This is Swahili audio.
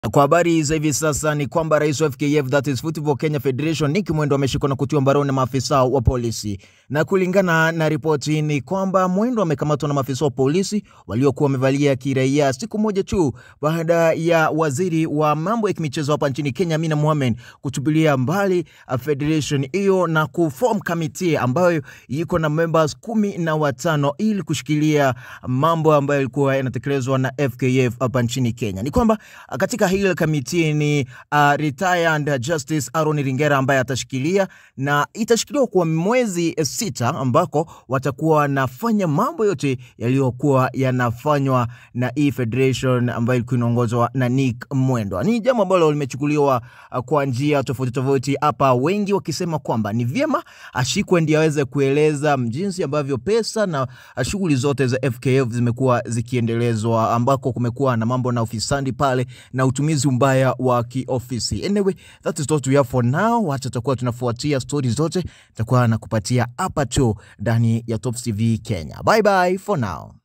Kwa habari za hivi sasa ni kwamba rais wa FKF that is Football Kenya Federation Nick Mwendo ameshikwa na kutiwa mbaroni na maafisa wa polisi, na kulingana na ripoti ni kwamba Mwendo amekamatwa na maafisa wa polisi waliokuwa wamevalia kiraia siku moja tu baada ya waziri wa mambo ya kimichezo hapa nchini Kenya Amina Mohamed kutupilia mbali federation hiyo na kuform committee ambayo iko na members kumi na watano ili kushikilia mambo ambayo yalikuwa yanatekelezwa na FKF hapa nchini Kenya. Ni kwamba katika hili kamiti ni uh, retired justice Aaron Ringera ambaye atashikilia na itashikiliwa kwa mwezi sita, ambako watakuwa wanafanya mambo yote yaliyokuwa yanafanywa na hii federation ambayo ilikuwa inaongozwa na Nick Mwendwa. Ni jambo ambalo limechukuliwa uh, kwa njia tofauti tofauti hapa, wengi wakisema kwamba ni vyema ashikwe ndio aweze kueleza jinsi ambavyo pesa na shughuli zote za FKF zimekuwa zikiendelezwa, ambako kumekuwa na mambo na ufisadi pale na utumizi mbaya wa kiofisi. Anyway, that is what we have for now. Wacha tutakuwa tunafuatia stori zote, tutakuwa nakupatia hapa tu ndani ya Top TV Kenya. Bye bye for now.